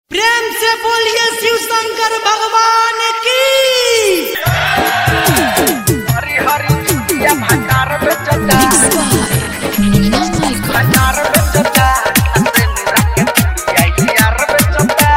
बोलिए शिव शंकर भगवान की हरी हरी या भंडार में चटा भंडार में चटा अंदर रख के यार में चटा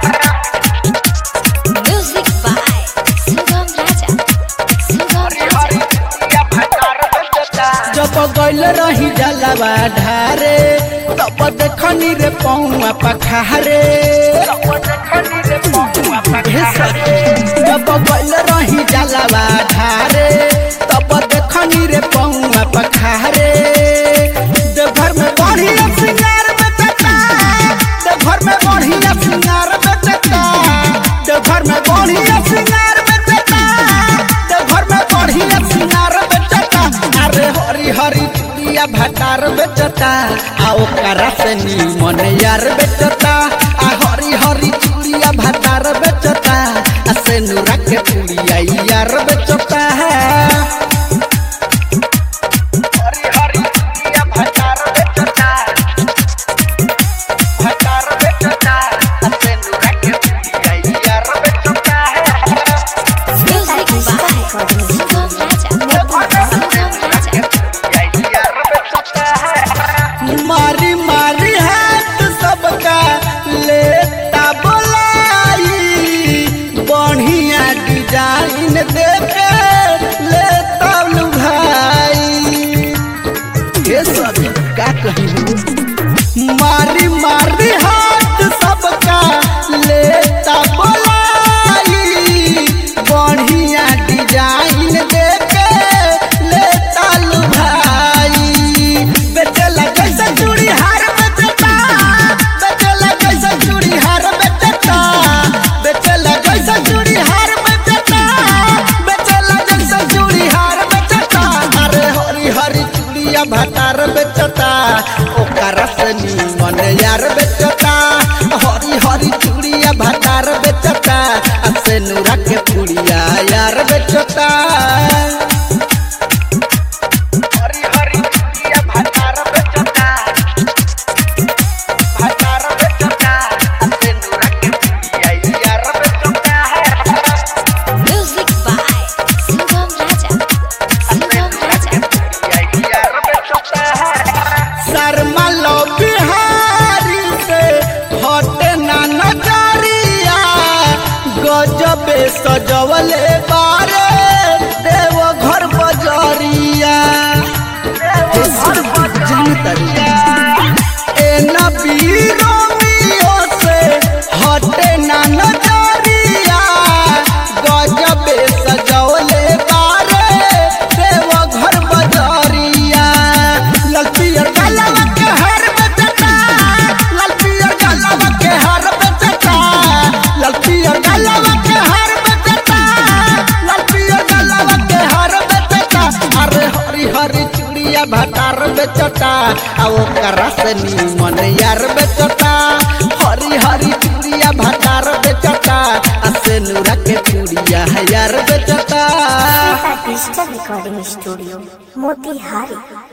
Music by Sugam Raja. Sugam Hari Raja. हरी या भंडार में चटा जब गइल रही जलवा ढारे तब देखनी रे पौआ पखारे देखनी रे पहुआ हे सखी, जब गइल रही जलवा ढारे तब देखनी रे पौआ पखारे देवघर में बढ़िया सिंगार बेचता देवघर में बढ़िया सिंगार बेचता देवघर में बढ़िया सिंगार बेचता देवघर में बढ़िया सिंगार बेचता अरे हरी हरी चूड़िया भटार बेचता आ ओकरा से नीमन यार बेचता आ हरी हरी चूड़िया भटार बेचता आ से नूरा के चूड़िया यार बेचता है हरी हरी या भंडार में चटा भंडार में चटा अंदर रख के यार में चटा Music by Sugam Raja. Sugam Raja. यार में चटा मारी मारी हाथ सबका लेता बोलाई बढ़िया डिजाइन देके लेता लू भाई ये सब का कही मारी मारी हाथ सबका लेता बोलाई बढ़िया डिजाइन देके लेता लू भाई बेचला कैसे चूड़ी हार बेचता बेचला कैसे चूड़ी हार बेचता बेचला कैसे चूड़ी हार बेचता बेचला कैसे चूड़ी हार बेचता अरे हरी हरी चूड़िया भटार बेचता ओकरा से नीमन यार बेचता हरी हरी चूड़िया भटार बेचता आ से नूरा के पुड़िया यार बेचता हरी हरी या भंडार में चटा भंडार में चटा अंदर रख के यार में चटा Music by Sugam Raja. Sugam Raja. यार में चटा शर्मा लो बिहारी से हटे ना नजरिया गजबे सजवले बारे देव घर बजरिया जनतरिया ए नबी रोमियो से हटे ना नजरिया गजबे सजवले बारे देव घर बजरिया ललपियर गलवा के हर बेचता ललपियर गलवा के हर बेचता ललपियर गलवा के हर बेचता ललपियर गलवा के हर बेचता अरे हरी हरी चूड़िया भटार बेचता आ ओकरा से नीमन यार बेचता हरी हरी चूड़िया भटार बेचता आ से नूरा के चूड़िया यार बेचता डिजिटल रिकॉर्डिंग स्टूडियो मोतिहारी